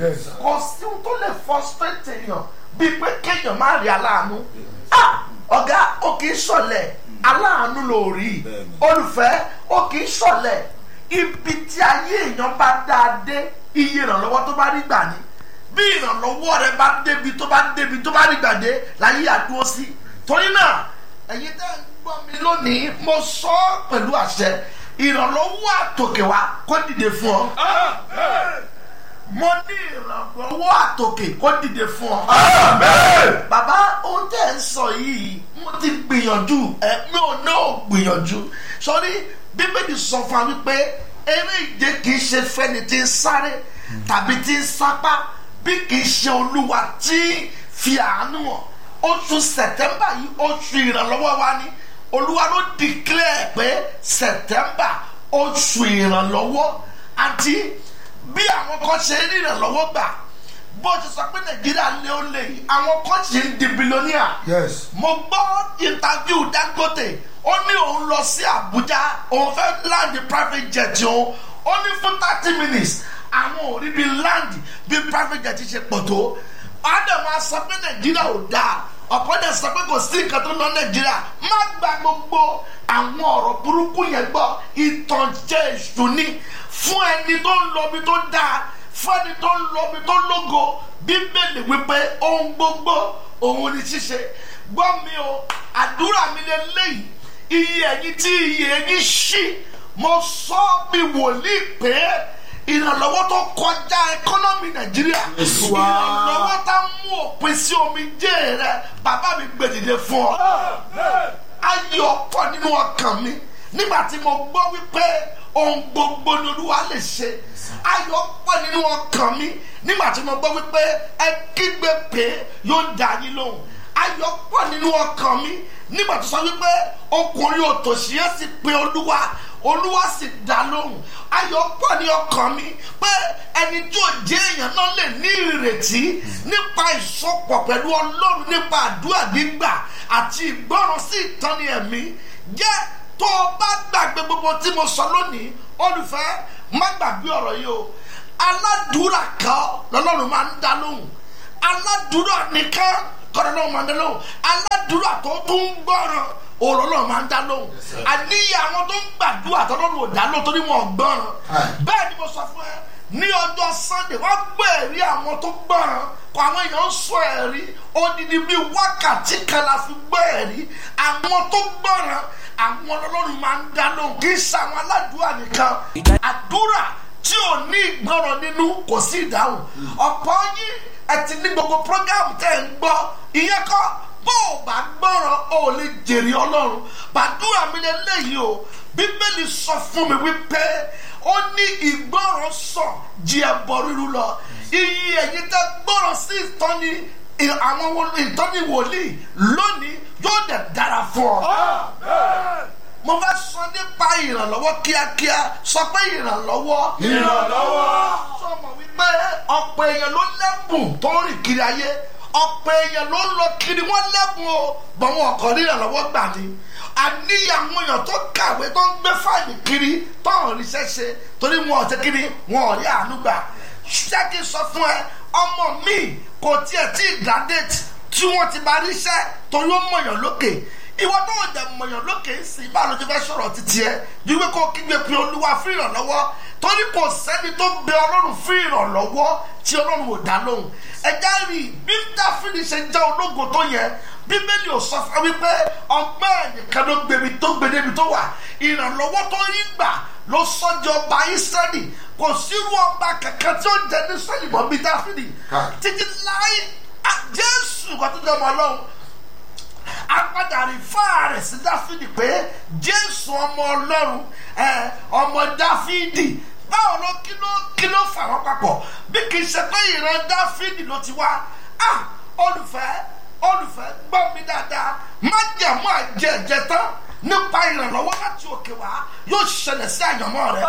Yes. kò sí ohun tó lè frustrate èèyàn bíi pé kéèyàn má rí aláàánú Ah! ọ̀gá ó kì í ṣọ̀lẹ̀ aláàánú ló rí Bẹ́ẹ̀ni. olùfẹ́ ó kì í ṣọ̀lẹ̀ ibi tí ayé èèyàn bá dáa dé iye ìrànlọ́wọ́ tó bá rí gbà ní bí ìrànlọ́wọ́ rẹ bá débi tó bá débi tó bá rí gbà dé láyé àdúró sí torí náà ẹ̀yin tẹ́ ń gbọ́ mi lónìí mo sọ ọ́ pẹ̀lú àṣẹ ìrànlọ́wọ́ àtòkè wa kó dìde fún ọ mo ní ìrànlọ́wọ́ àtòkè kó dìde fún ọ. bàbá ohun tẹ́ ẹ̀ ń sọ yìí mo ti gbìyànjú ẹ mi ò náà gbìyànjú sọrí bíbélì sọ fún wa wípé eré ìje kì í ṣe fẹ́ni tí ń sáré tàbí tí ń sápá bí kì í ṣe olúwa tí fi àánú hàn oṣù sẹ̀tẹ́mbà yìí oṣù ìrànlọ́wọ́ wa ni olúwa ló declare pé sẹ̀tẹ́mbà oṣù ìrànlọ́wọ́ àti bí àwọn kan ṣe ń rí ìrànlọ́wọ́ gbà bó ṣe sọ pé nàìjíríà lé ó lè yìí àwọn kan ṣe ń di billionaire yes mo gbọ́ interview dangote ó ní òun lọ sí abuja òun fẹ́ land private jet òun ó ní fún thirty minutes àwọn ò rí bí land bí private jet ṣe pọ̀ tó adam á sọ pé nàìjíríà ò dáa ọ̀pọ̀ dẹ̀ sọ pé kò sí nǹkan tó lọ nàìjíríà má gba gbogbo àwọn ọ̀rọ̀ burúkú yẹn gbọ́ ìtànjẹ èṣù ni fún ẹni tó ń lọ ibi tó dáa fún ẹni tó ń lọ ibi tó lógo bíbélì wípé ohun gbogbo òun ni ṣíṣe gbọ́ mi o àdúrà mi lè léyìí iye ẹ̀yin tí iye ẹ̀yin ṣí mo sọ bí wòlíì pé ìrànlọ́wọ́ tó kọjá ẹkọ́nọ́mì nàìjíríà Yes, wa. ìrànlọ́wọ́ tá mú òpin sí omi jẹ́ rẹ bàbá mi gbèdìde fún ọ ayọ̀ pọ̀ nínú ọkàn mi nígbà tí mo gbọ́ wípé ohun gbogbo ni olúwa lè ṣe ayọ̀ pọ̀ nínú ọkàn mi nígbà tí mo gbọ́ wípé ẹ kígbe pé yóò dá yín lóhùn ayọ̀ pọ̀ nínú ọkàn mi nígbà tó sọ wípé ọkùnrin òtòṣì yẹn sì pe olúwa olúwa sì dá lóhùn ayọ̀ pọ̀ ní ọkàn mi pé ẹni tí ò jẹ́ èèyàn náà lè ní ìrètí nípa ìsopọ̀ pẹ̀lú ọlọ́run nípa àdúrà gbígbà àti ìgbọràn sí ìtọ́ni ẹ̀mí jẹ́ tó o bá gbàgbé gbogbo tí mo sọ lónìí olùfẹ́ má gbàgbé ọ̀rọ̀ yìí o aládùúrà kan lọ́lọ́run máa ń dá lóhùn aládùúrà nìkan kọ́ni lọ́wọ́ máa ń dá lóhùn aládùúrà tó tún ń gbọ́ràn òrọ̀lọ́ máa ń dá lóhùn àníyàn àwọn tó ń gbàdúrà tó lọ́rùn ò dá lóhùn torí wọn ò gbọ́ràn bẹ́ẹ̀ ni mo sọ fún ẹ ní ọjọ́ sunday wọ́n gbọ́ ẹ̀rí àwọn tó gbọ́ràn kọ àwọn èèyàn ń sọ ẹ̀rí odidi bíi wákàtí kan la fi gbọ́ ẹ̀rí àwọn tó gbọ́ràn àwọn ọlọ́run máa ń dá lóhùn kì í ṣe àwọn aládùúrà nìkan àdúrà tí ò ní ìgbọràn nínú kò sí ìdáhùn ọ̀pọ̀ yín ẹ ti ní gbogbo program tẹ́ ẹ̀ ń gbọ́ ìyẹn kọ́ bó o bá gbọ́ràn o ò lè jèrè ọlọ́run gbàdúrà mi lè léyìí o bíbélì sọ fún mi wípé ó ní ìgbọràn sàn jí ẹbọ ríru lọ iye ẹ̀yin tẹ́ gbọ́ràn sí ìtọ́ni àwọn wo- ìtọ́ni wòlíì lónìí yóò dẹ̀ dára fún ọ mo fẹ́ sọ nípa ìrànlọ́wọ́ kíákíá sọ pé ìrànlọ́wọ́. ìrànlọ́wọ́. sọmọ wípé ọ̀pọ̀ èèyàn ló lẹ́bùn tó ń rìn kiri ayé ọ̀pọ̀ èèyàn ló ń lọ kiri wọ́n lẹ́bùn o bọ̀ wọn ọkọ̀ ní ìrànlọ́wọ́ gbà ni. àníyàn àwọn èèyàn tó kàwé tó ń gbé fáìlì kiri tó ń ríṣẹ́ ṣe torí wọn ò ṣe kiri wọn ò rí àánú gbà. ṣé kí n sọ fún ẹ ọmọ mi kò tiẹ̀ tí ì graduate tí wọ́n ti bá ríṣẹ́ torí ó mọ̀yàn lókè ìwọ tó ń jẹ mọ̀yàn lókè ń sìn báwo ló ti fẹ́ sọ̀rọ̀ títí ẹ wípé kó kígbe pé olúwa fún ìrànlọ́wọ́ torí kò sẹ́ni tó bẹ ọlọ́run fún ìrànlọ́wọ́ tí ọlọ́run ò dá lóhùn ẹ̀já rí i bí dáfídì ṣe jẹ́ ológo tó yẹ bíbélì ò sọ fún wípé ọgbẹ́ ẹ̀nìkan ló gbèmí tó gbèdébi tó wà ìrànlọ́wọ́ tó rí gbà ló sọ́jọ́ ọba ìsírẹ́lì kò sírú ọba kankan tí ó jẹ ní sẹ́lì mọ́ bí dáfídì títí láì jésù kò tó jẹ́ ọmọ ọlọ́run apadà rí fáàrẹ̀ sí dáfídì pé jésù ọmọ ọlọ́run ẹ ọmọ dáfídì báwo ló kí ló kí ló fà wọ́n papọ̀ bí kì í ṣe pé ìran dáfídì ló ti wá ah olùfẹ́ olùfẹ́ gbọ́ mi dáadáa má jẹ̀mú àjẹ ẹ̀jẹ̀ tán nípa ìrànlọ́wọ́ láti òkè wá yóò ṣẹlẹ̀ sí àyànmọ́ rẹ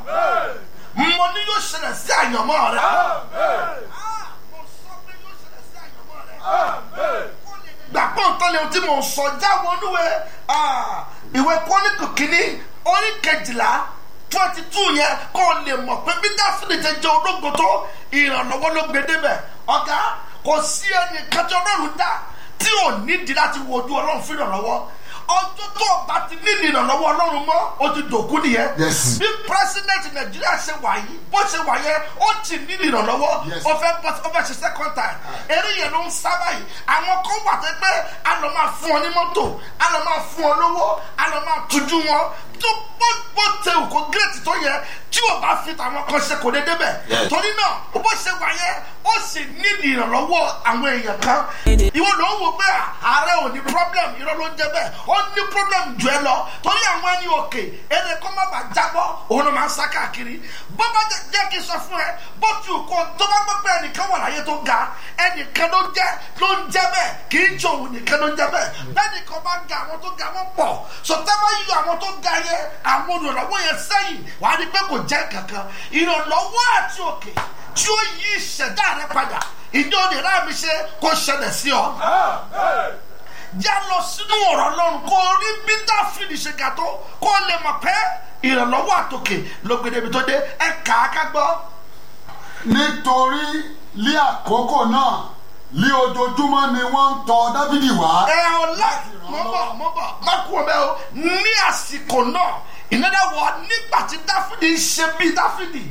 mo ní yóò ṣẹlẹ̀ sí àyànmọ́ rẹ Ah, mo sọ pé yóò ṣẹlẹ̀ sí àyànmọ́ rẹ gbàgbọ́ nǹkan lè tí mò ń sọ jáwọ́ olúwe ìwé kọ́nìkù kínní orí kejìlá twenty two yẹn kó o lè mọ̀ pé bí dáfídì ti jẹ́ ológo tó ìrànlọ́wọ́ ló gbé débẹ̀ ọ̀gá kò sí ẹnì kájọ ọlọ́run dá tí ò nídìí láti wojú ọlọ́run fún ìrànlọ́wọ́ ọjọ́ tó o bá ti ní ìrànlọ́wọ́ ọlọ́run mọ́ o ti dòkú nìyẹn Yes. bí president nàìjíríà ṣe wà yìí bó ṣe wà yẹn ó ti ní ìrànlọ́wọ́ Yes. ó fẹ́ bọ́ ó fẹ́ ṣe second time eré yẹn ló ń sábà yìí àwọn kan wà tẹ́ pé a lọ máa fún ọ ní mọ́tò a lọ máa fún ọ lówó a lọ máa tujú wọn tó bó bó tẹ òkò gírètì tó yẹ tí o bá fi tàwọn kan ṣe kò dé débẹ̀ Yes. torí náà bó ṣe wà yẹn ó sì ní ìrànlọ́wọ́ àwọn èèyàn kan ìwọ ló ń wò pé ààrẹ ò ní problem irọ́ ló ń jẹ bẹ́ẹ̀ ó ní problem jù ẹ lọ torí àwọn ẹni òkè ẹni kọ́ má bàa jábọ́ òun ló máa ń sá káàkiri bó bá jẹ jẹ́ kí n sọ fún ẹ bó tu kó tó bá gbọ́ pé ẹnìkan wà láyé tó ga ẹnìkan ló jẹ́ ló ń jẹ́ bẹ́ẹ̀ kì í jọ òun nìkan ló ń jẹ́ bẹ́ẹ̀ bẹ́ẹ̀ nìkan bá ga àwọn tó ga wọ́n pọ̀ sọtẹ́ bá yọ àwọn tó ga yẹn àwọn olùrànlọ́wọ́ yẹn sẹ́yìn wàá rí pé kò jẹ́ kankan ìrànlọ́wọ́ àti òkè tí ó yí ìṣẹ̀dá rẹ padà ìjọ òde rà mí ṣe kó ṣẹlẹ̀ sí ọ já lọ sínú ọ̀rọ̀ ọlọ́run kó o rí bí dáfídì ṣe ga tó kó o lè mọ̀ pé ìrànlọ́wọ́ àtòkè ló gbé débi tó dé ẹ kà á ká gbọ́. nítorí lé àkókò náà lé ojoojúmọ́ ni wọ́n ń tọ dábìdì wá. ẹ ọ lá mọ bọ mọ bọ má kú ọbẹ o ní àsìkò náà ìnáda wọ nígbà tí dáfídì ń ṣe bí dáfídì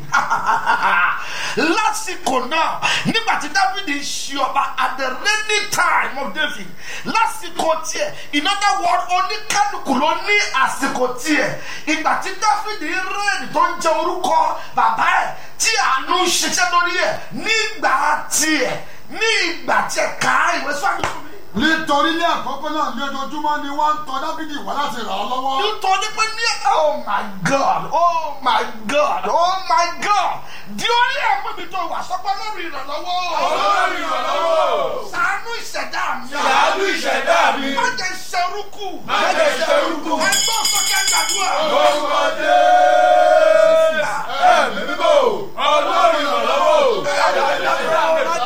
lásìkò náà nígbà tí dáfídì ń ṣe ọba at the ready time of david lásìkò tiẹ̀ ìnáda wọ oníkálukú ló ní àsìkò tiẹ̀ ìgbà tí dáfídì ń rẹ́ẹ̀dì tó ń jẹ orúkọ bàbá ẹ̀ tí àánú ń ṣiṣẹ́ lórí ẹ̀ nígbà tiẹ̀ ní ìgbà tiẹ̀ ká ìwé sọ́ọ̀nù fún mi nítorí lé àkókò náà lé ojoojúmọ́ ni wọ́n ń tọ dábìdì wá láti ràn án lọ́wọ́. nítorí pé ní oh my god oh my god oh my god di orí ẹ̀mú mi tó wà sọ́pọ̀ lórí ìrànlọ́wọ́ Ọlọ́run ìrànlọ́wọ́. sànú ìṣẹ̀dá mi Ṣàánú ìṣẹ̀dá mi. má jẹ́ ṣerúkú Má jẹ́ ṣerúkú. ẹgbẹ́ sọ́kẹ́ gbàdúrà Orúkọ Jésù. Ẹ̀mí mímọ́. Ọlọ́run ìrànlọ́wọ́.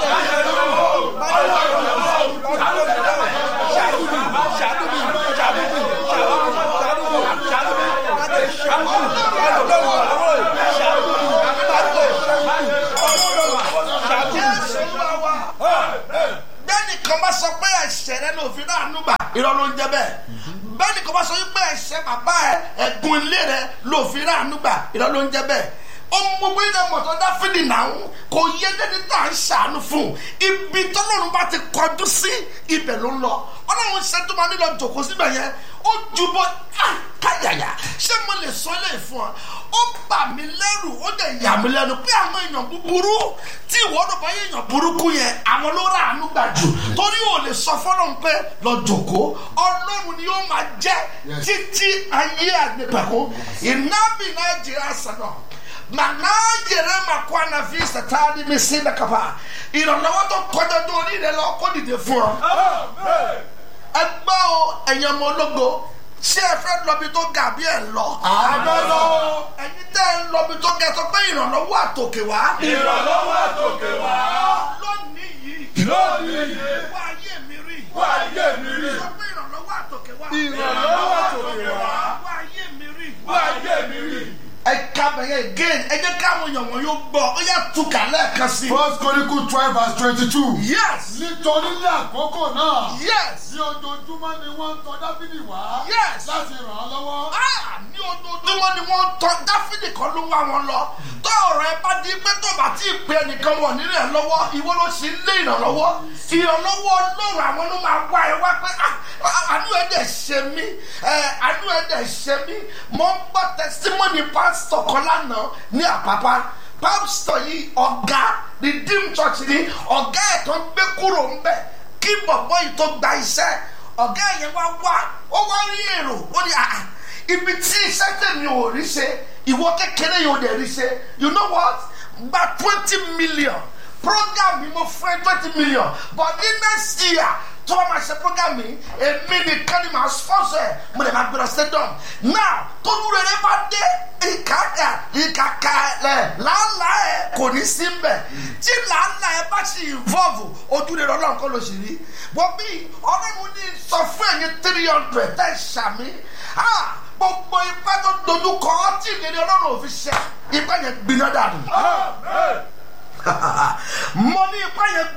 jésù olúwa wa bẹ́ẹ̀ni kan bá sọ pé ẹ̀ṣẹ̀ rẹ ló fi náà núgbà irọ́ ló ń jẹ́ bẹ́ẹ̀ bẹ́ẹ̀ni kan bá sọ pé ẹ̀ṣẹ̀ bàbá ẹ ẹ̀gún ilé rẹ ló fi náà núgbà irọ́ ló ń jẹ́ bẹ́ẹ̀ ohun gbogbo ilẹ̀ mọ̀tọ́ dáfídì náà ń kò yé dẹ́ni tá à ń ṣàánú fún un ibi tọ́lọ́run bá ti kọjú sí ibẹ̀ ló ń lọ ọlọ́run ṣe tó máa nílò jòkó síbẹ̀ yẹn ó jubọ ah, káyàyà ṣé mo lè sọ ilé fún ọ ó bà mí lẹ́rù ó dẹ̀ yà mí lẹ́nu pé àwọn èèyàn búburú tí ìwọ́dọ̀ bá yẹ èèyàn burúkú yẹn àwọn ló rà ánú gbà jù torí ò lè sọ fọlọ́run pé lọ jòkó ọlọ́run ni ó máa jẹ́ Yes. títí ayé àgbẹ̀pẹ̀kú ìnábì nàìjíríà sànà mànájẹrẹ màkó ànàfi sàtáàdì mi sí nàkàfà ìrànlọ́wọ́ tó kọjá tó orí rẹ lọ kó dìde fún ọ ẹgbẹ́ o ẹ̀yin ọmọ ológo ṣé ẹ fẹ́ lọ́bi tó ga bí ẹ lọ. Àbẹ́ lọ. ẹ̀yin tẹ́ ẹ lọ́bi tó ga sọ pé ìrànlọ́wọ́ àtòkè wá. Ìrànlọ́wọ́ àtòkè wá. lónìí yìí. Lónìí yìí. wá ayé mi rí. Wá ayé mi rí. sọ pé ìrànlọ́wọ́ àtòkè wá. Ìrànlọ́wọ́ àtòkè wá. wá ayé mi rí. Wá ayé mi rí. ẹ ká bẹ̀yẹ again ẹ jẹ́ káwọn èèyàn wọn yóò gbọ́ ó yà túkà lẹ́ẹ̀kan sí. first chronicle twelve verse twenty-two. yes nítorí lé àkókò náà yes ní ojoojúmọ́ ni wọ́n ń tọ dábìdì wá. Yes. láti ràn án lọ́wọ́. Ah, ní ojoojúmọ́ ni wọ́n tọ́ dáfídì kan ló wá wọn lọ tó ọ̀rọ̀ ẹ bá di pé tó bá tí ì pé ẹnìkan wọ̀ nílé ẹ lọ́wọ́ ìwọ ló sì ń lé ìrànlọ́wọ́ ìrànlọ́wọ́ ọlọ́run àwọn ló máa wá ẹ wá pé ah, ah, àánú ẹ dẹ̀ ṣe mí ẹ, àánú ẹ dẹ̀ ṣe mí mo ń gbọ́ tẹsítímọ́nì pásítọ̀ kan lánàá ní àpápá pásítọ̀ yìí ọ̀gá redeem church ni ọ̀gá ẹ̀ tó ń gbé kúrò ń bẹ̀ kí bọ̀bọ̀ yìí tó gba iṣẹ́ ọ̀gá yẹn wá wá ó wá rí èrò ó ní àá ibi tí iṣẹ́ tèmi ò rí ṣe ìwọ kékeré yóò dẹ̀ rí ṣe you know what gba twenty million program mi mo fún ẹ twenty million but ní next year tó bá máa ṣe program mi èmi nìkan ni màá sponsor ẹ mo lè máa gbéra stadium now tó dúró rẹ bá dé ìkàkà ìkàkà ẹ làálàá ẹ kò ní sí mbẹ tí làálàá ẹ bá ṣe involve ojú rẹ lọ́nà kọ́ ló sì rí wọ́n bí ọlọ́run ní sọ fún ẹ̀yin three hundred tẹ̀ ṣàmì gbogbo ipá tó dojú kọ ọ́ tí ìlérí ọlọ́run ò fi ṣẹ ipá yẹn gbiná dànù. mo ní ipá yẹn